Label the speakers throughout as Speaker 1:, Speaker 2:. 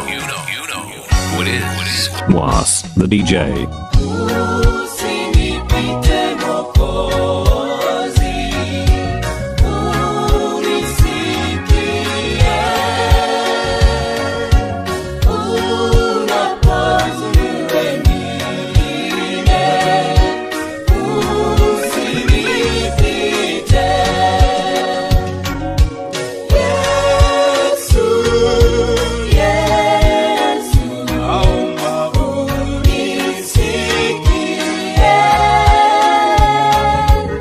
Speaker 1: you know, you know who it is.
Speaker 2: Was the DJ.
Speaker 3: Usinipite Mwokozi, unisikie. Unapozuru wengine, usinipite. Yesu, Yesu, unisikie.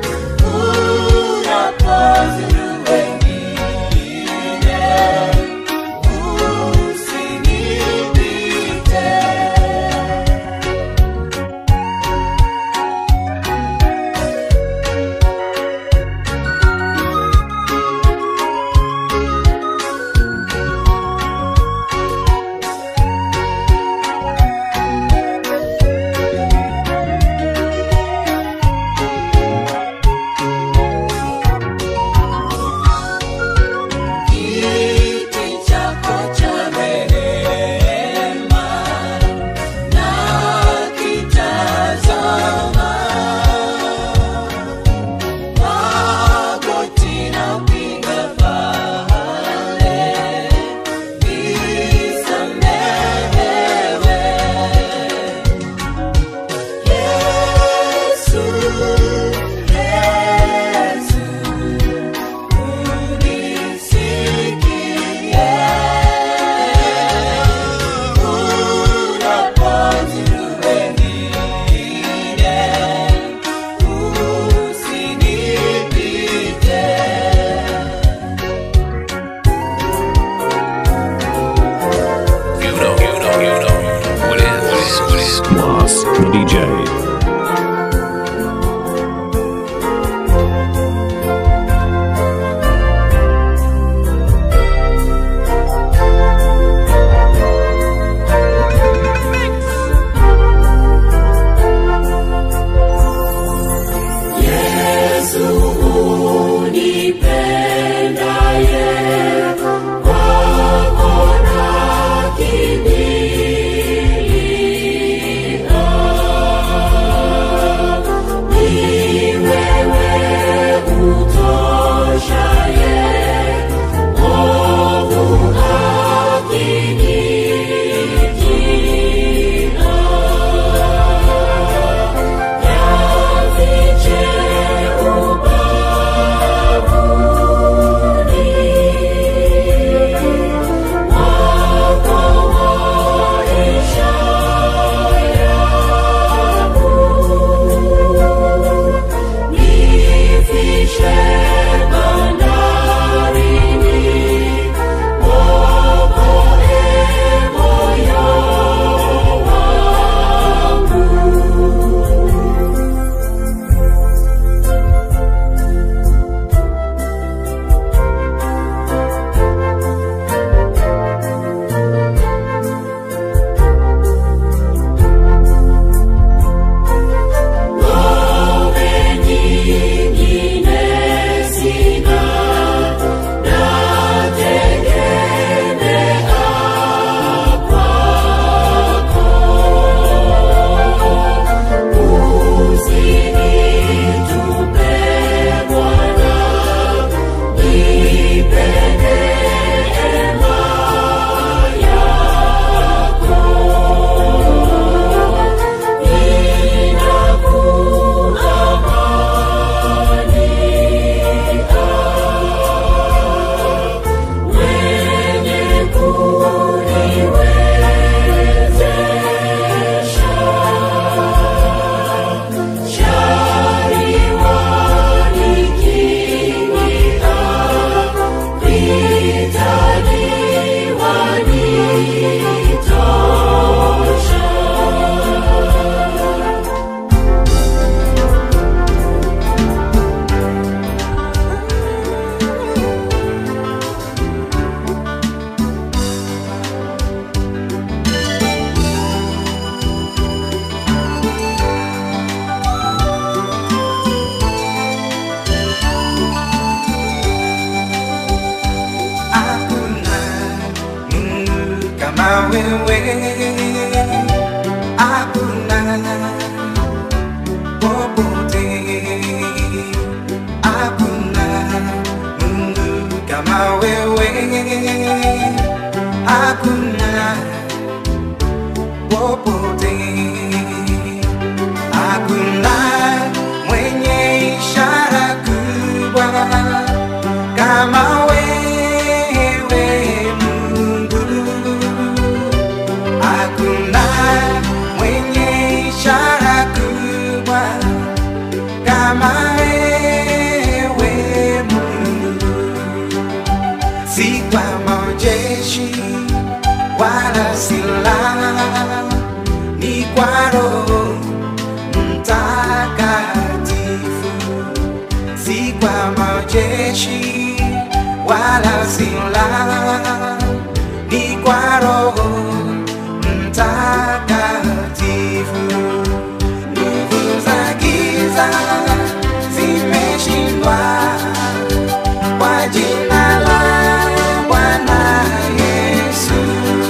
Speaker 4: wewe hakuna popote hakuna Mungu kama wewe hakuna popote hakuna mwenye ishara kubwa kama wewe Mungu hakuna mwenye ishara kubwa kama wewe Mungu, si kwa majeshi wala silaha, ni kwa Roho Mtakatifu, si kwa majeshi wala silaha, ni kwa Roho Mtakatifu. Nguvu za giza zimeshindwa kwa jina la Bwana Yesu.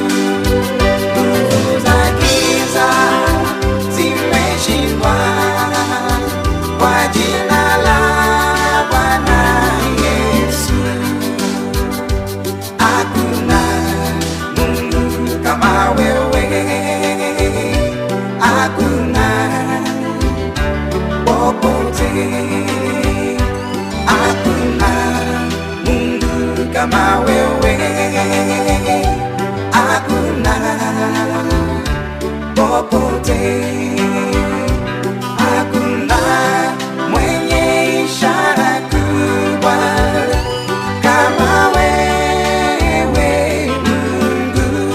Speaker 4: Nguvu za giza zimeshindwa kwa jina la Bwana Yesu. Hakuna Mungu kama wewe, hakuna popote, hakuna Mungu kama wewe, hakuna popote, hakuna mwenye ishara kubwa kama wewe Mungu,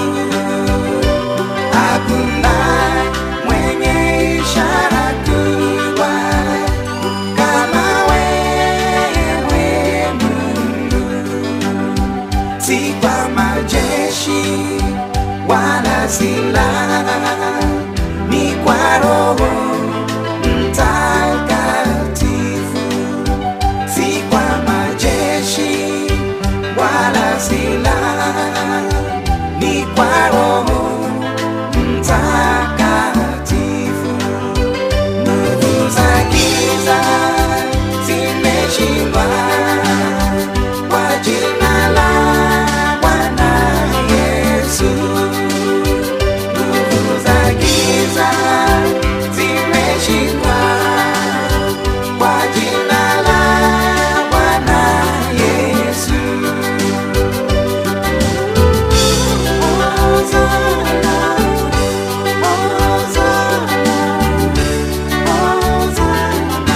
Speaker 4: hakuna mwenye ishara kubwa kama wewe Mungu, si kwa majeshi wala silaha, ni kwa Roho Mtakatifu si kwa majeshi wala silaha, ni kwa Roho Mtakatifu. Nguvu za giza zimeshindwa kwa jina la Bwana Yesu. Nguvu za giza zimeshindwa kwa jina la Bwana Yesu. Hosana, Hosana, Hosana,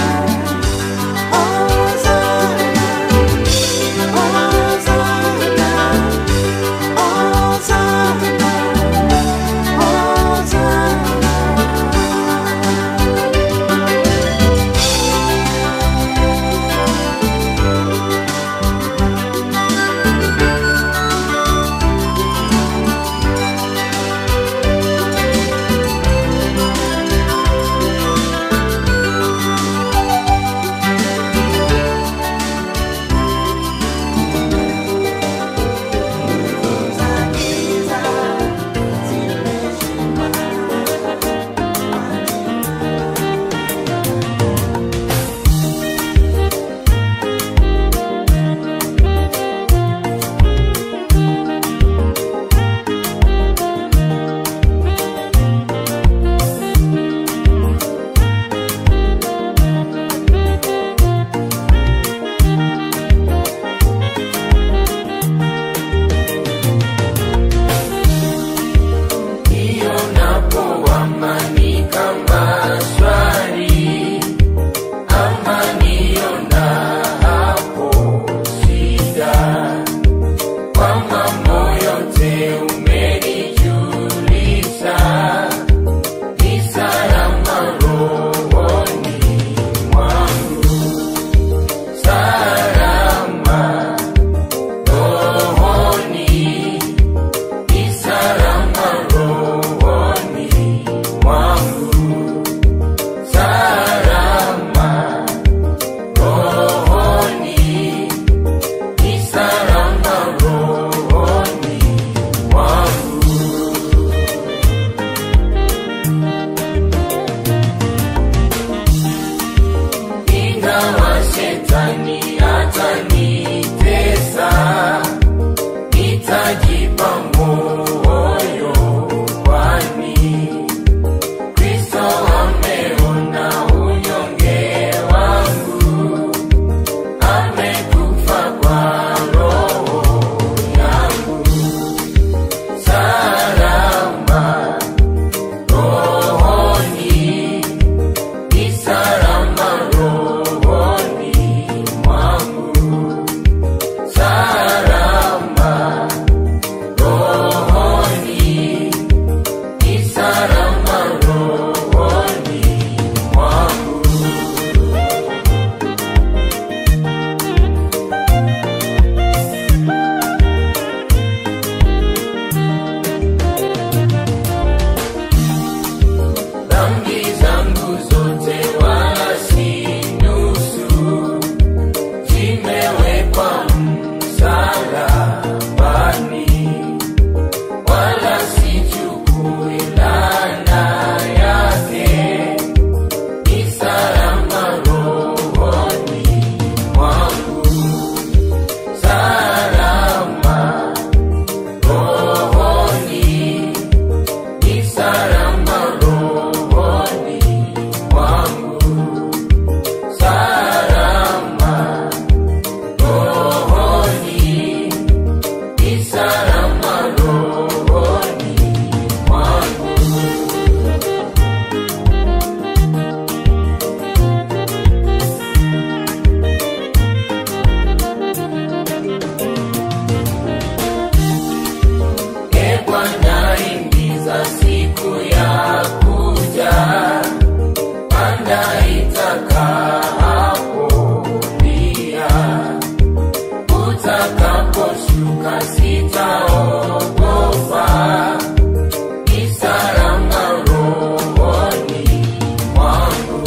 Speaker 3: sitaogopa, ni salama rohoni mwangu,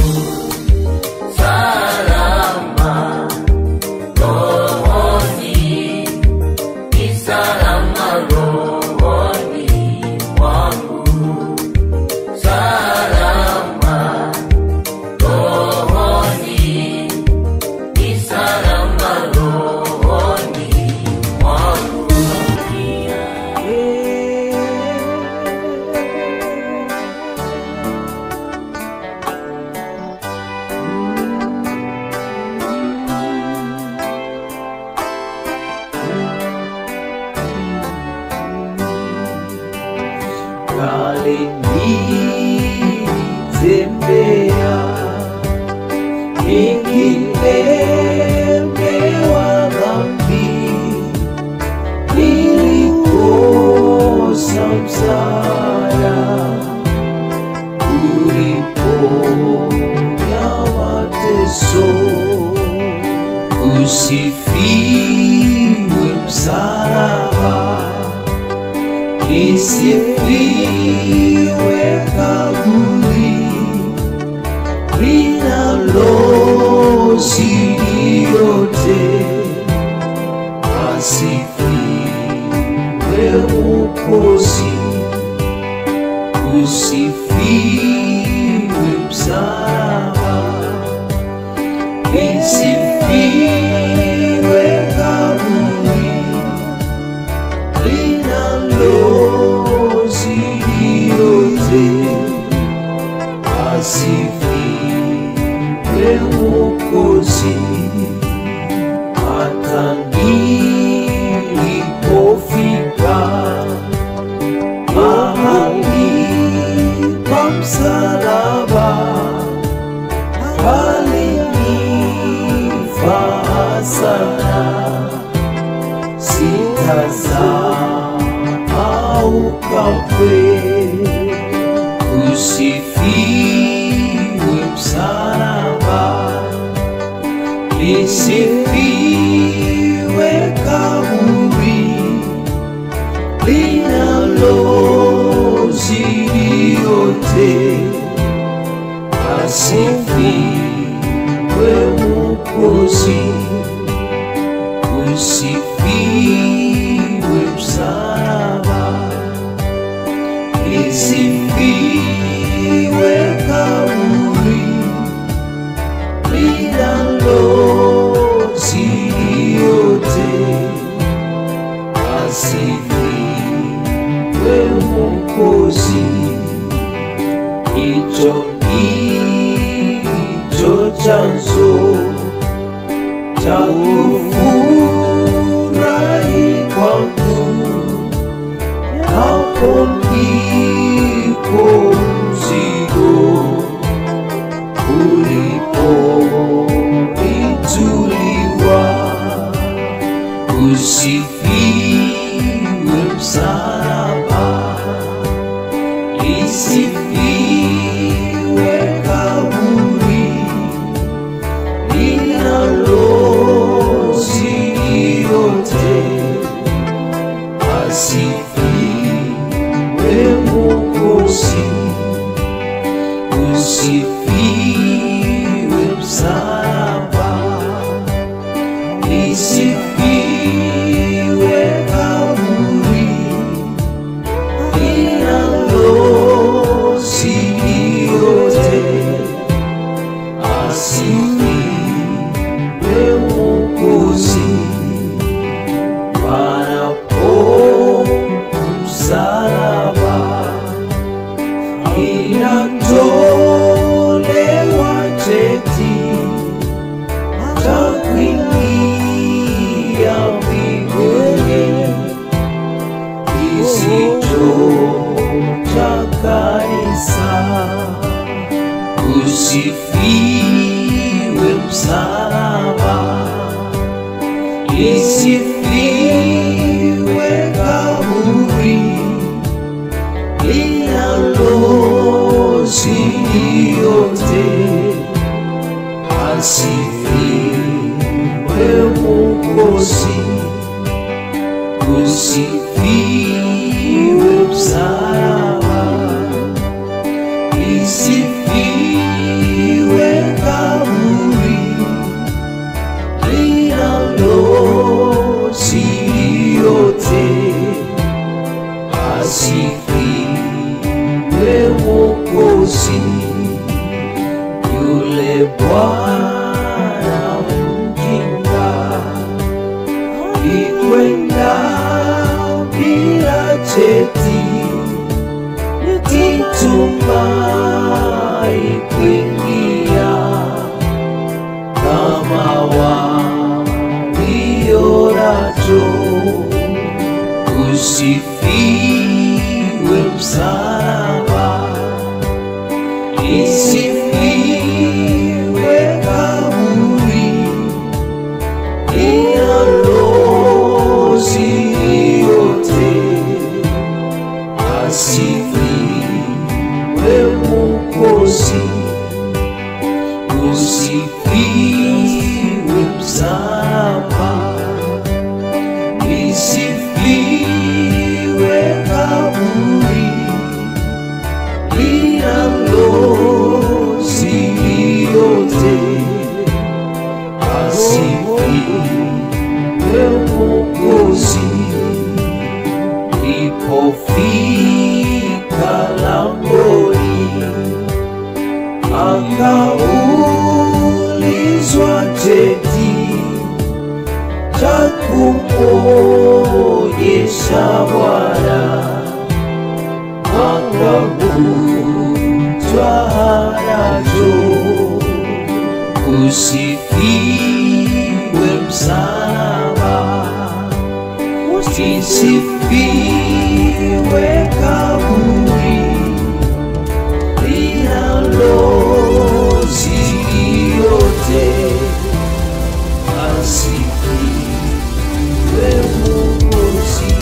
Speaker 3: salama rohoni, ni salama rohoni mwangu, salama rohoni, ni salama rohoni mwangu.
Speaker 4: kale nilitembea nikilemewa dhambi, nilikosa msaada uliponya mateso, usifiwe msalaba lisifiwe kaburi linalozidi yote, asifiwe Mwokozi, usifiwe msalaba, lisifiwe kaburi linalozidi yote, asifiwe Mwokozi. Hata nilipofika mahali pa msalaba, palinifaa sana sitasahau kamwe. Usifiwe msalaba, lisifiwe kaburi linalozidi yote, asifiwe Mwokozi usifiwe msalaba, lisifiwe kaburi linalozidi yote, asifiwe Mwokozi. Hicho ndicho chanzo cha kufurahi kwangu, hapo ndipo mzigo ulipoituliwa. Usifiwe msalaba, lisifiwe kaburi linalozidi yote, asifiwe Mwokozi, usifiwe msalaba, lisifiwe kaburi linalozidi yote asifiwe Mwokozi, panapo msalaba inatolewa cheti cha kuingia mbinguni kisicho cha kanisa usifiwe msalaba, lisifiwe kaburi linalozidi yote, asifiwe Mwokozi, usifiwe msalaba, isifiwe kaburi linalosiri yote, asifiwe Mwokozi yule Bwana mjinga ikwenda bila cheti nitumai kuingia kama walionacho usifiwe msalaba isifiwe kaburi inalozi yote asifiwe Mwokozi, usifiwe msalaba, isifiwe kaburi linalozi yote asifiwe Mwokozi Nilipofika langoni, akaulizwa cheti cha kumwonyesha Bwana, akavutwa nacho. Usifiwe msalaba Isifiwe kaburi linalozi yote, asifiwe Mwokozi,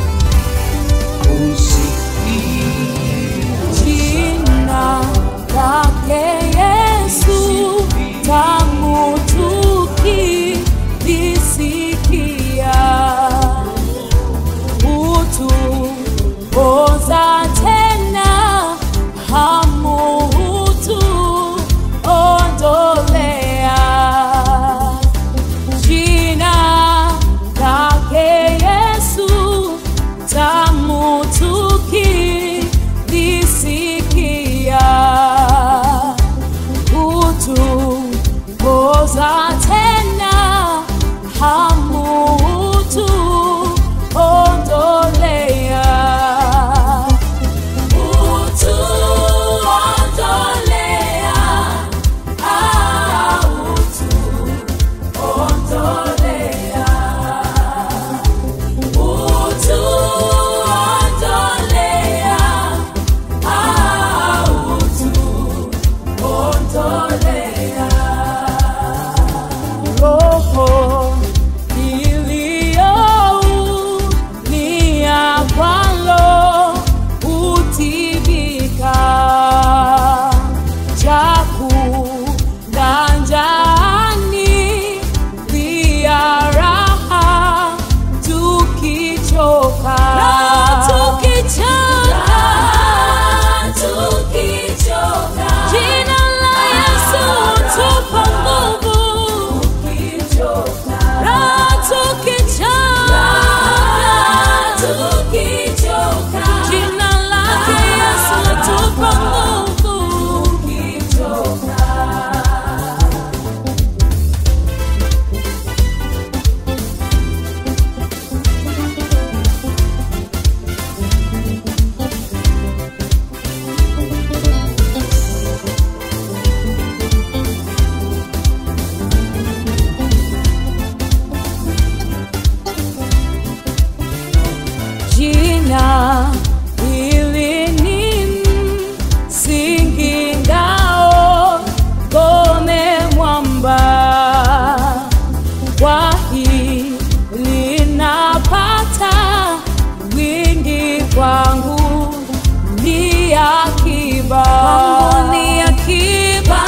Speaker 4: usifiwe
Speaker 5: Jina lake Yesu tamu tukilisikia, hutupoza tena hamu hutuondolea. Jina lake Yesu tamu tukilisikia, hutupoza tena hamu hutuondolea. Hutuondolea, ah, hutuondolea. Hutuondolea, ah, hutuondolea. Roho iliyoumia kwalo hutibika, chakula njani pia raha tukichoka. Jina la Yesu tupa nguvu Raha tukichoka. Jina lake Yesu latupa nguvu. Jina hili ni msingi ngao, ngome mwamba. Kwa hili napata wingi kwangu ni akiba. Kwangu ni akiba.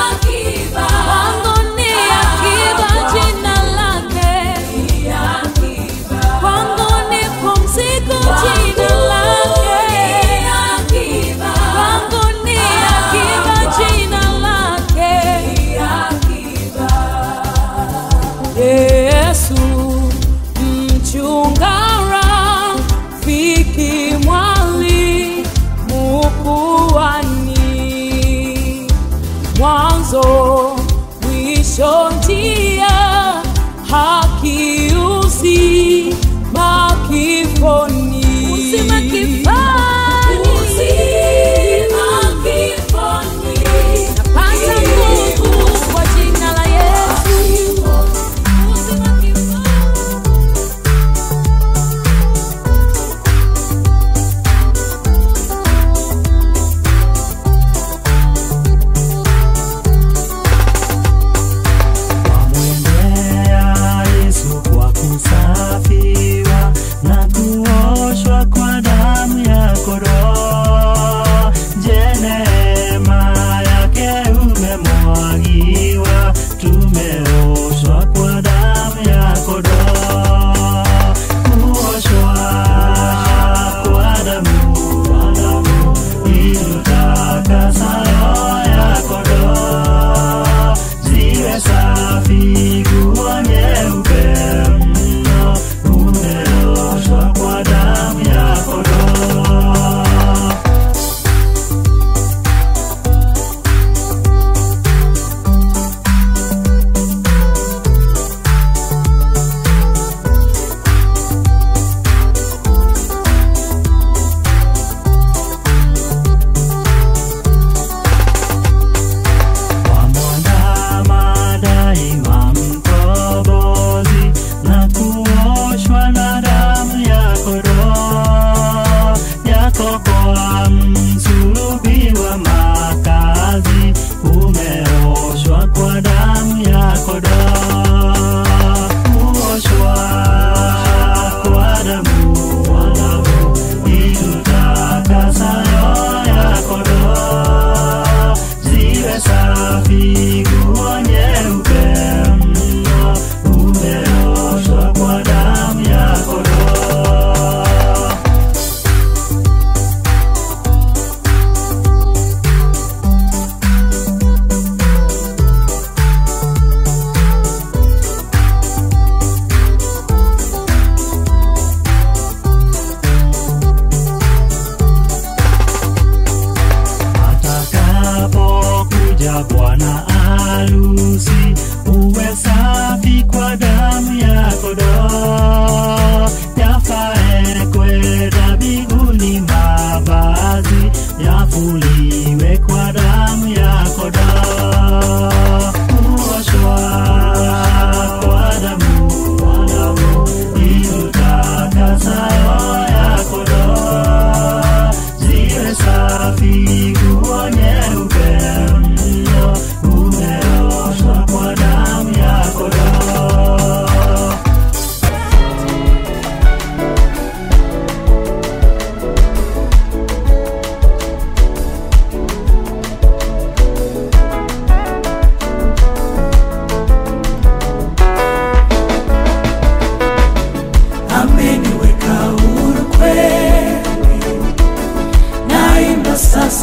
Speaker 5: Kwangu ni akiba, jina lake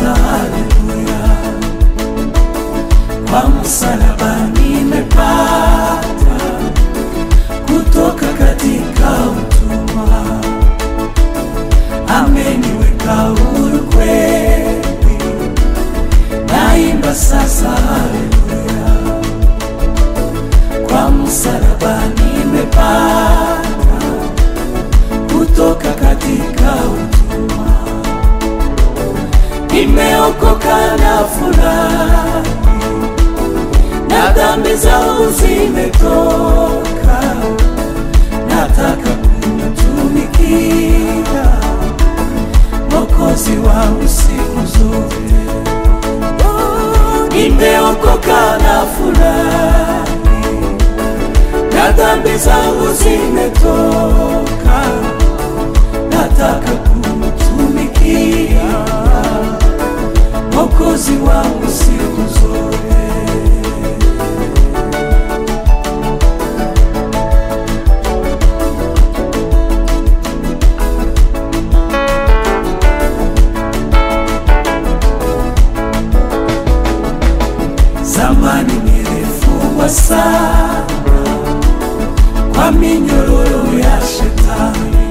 Speaker 4: sasa haleluya kwa msalaba nimepata kutoka katika utumwa ameniweka huru kweli naimba sasa haleluya kwa msalaba nimepata kutoka katika utumwa nimeokoka na furahi na dhambi zangu zimetoka nataka kumtumikia mokozi wangu siku zote nimeokoka na furahi na dhambi zangu zimetoka nataka kumtumikia mokozi wangu siku zote zamani nilifungwa sana kwa minyororo ya shetani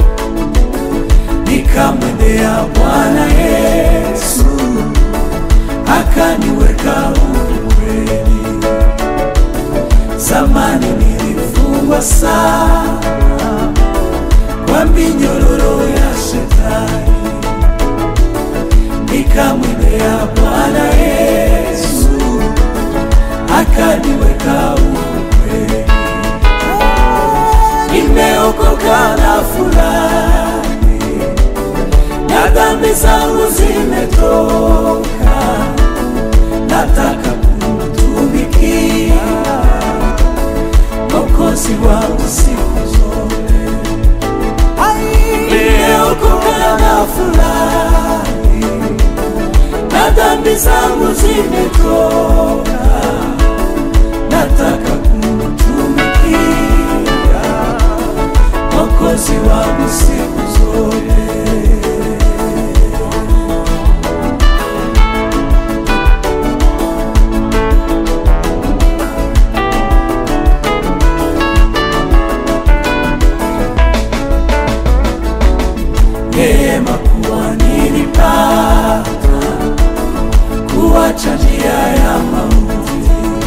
Speaker 4: nikamwendea bwana yesu akaniweka huru kweli zamani nilifungwa sana kwa minyororo ya shetani nikamwendea bwana yesu akaniweka huru kweli nimeokoka na furahi na dhambi zangu zimetoka nataka kumtumikia mokozi wangu siku zote nimeokoka na furahi na dhambi zangu zimetoka nataka kumtumikia mokozi wangu siku zote neema kuwa nilipata kuwacha njia ya mauti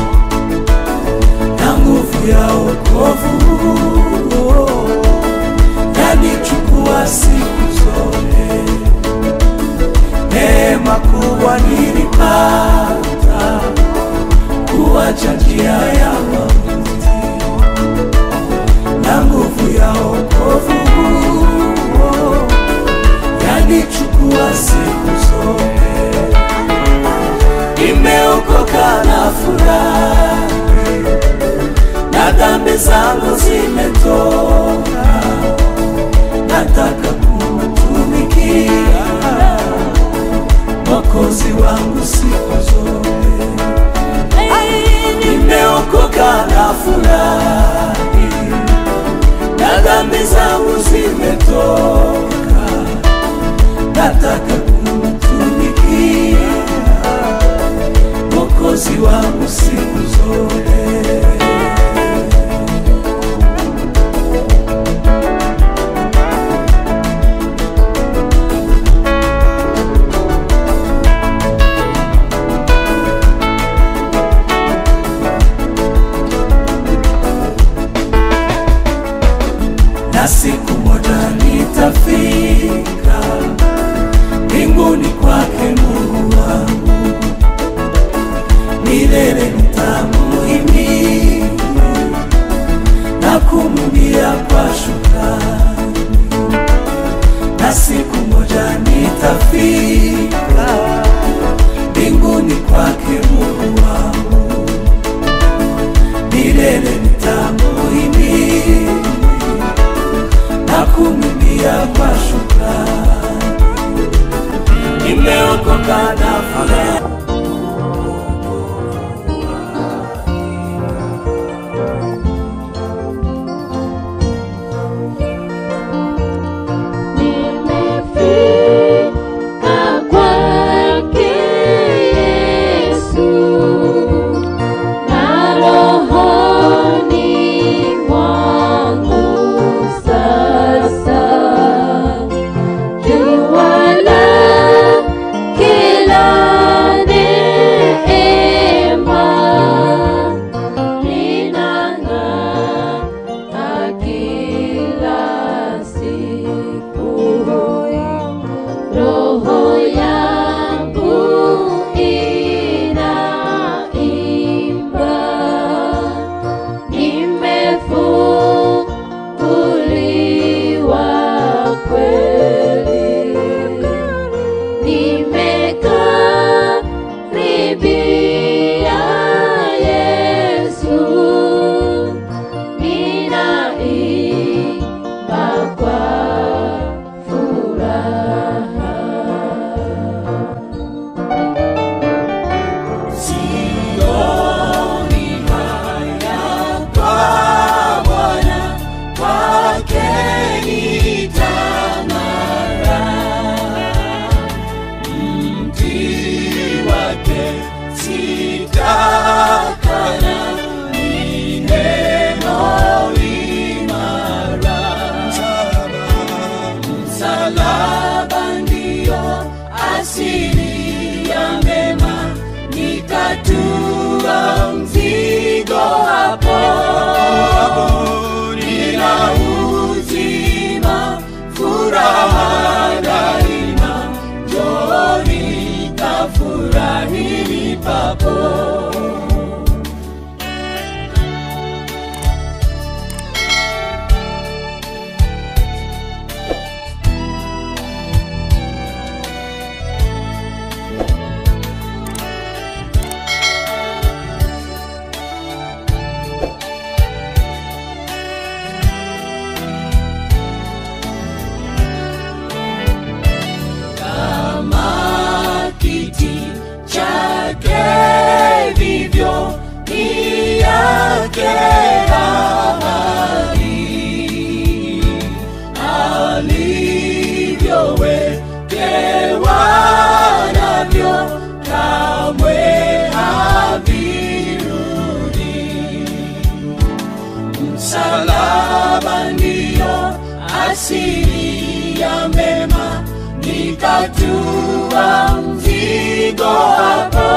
Speaker 4: na nguvu ya wokovu yanichukua siku zote neema kubwa nilipata kuwacha njia ya mauti na nguvu ya wokovu yanichukua siku zote nimeokoka na furahi na dhambi zangu zimetoka nataka kumtumikia mokozi wangu siku zote nimeokoka na furahi na dhambi zangu zimetoka nataka kumtumikia mokozi wangu siku zote na siku moja nitafika mbinguni kwake Mungu wangu, milele nitamuhimidi na kumwimbia kwa shukrani, na siku moja nitafika mbinguni kwake Mungu wangu, milele nitamuhimidi na kumwimbia kwa shukrani. Nimeokoka na furaha
Speaker 5: Nimefika kwake
Speaker 3: hapo nina uzima furaha daima njoni kafurahini papo kama kiti chake vivyo ni yake ahadi alivyowekewa navyo kamwe havirudi msalaba ndiyo asili ya mema nikatua mzigo hapo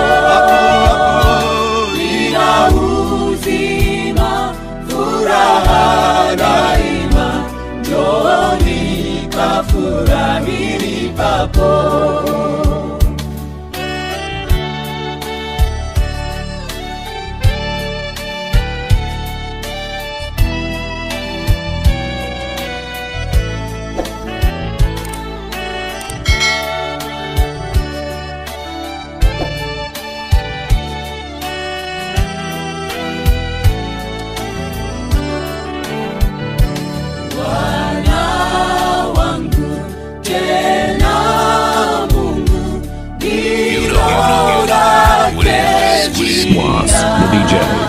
Speaker 3: nina uzima furaha daima njoni kafurahini papo Bwana wangu tena Mungu
Speaker 1: You know, you know, you know what it is. What it is.
Speaker 2: Was the DJ.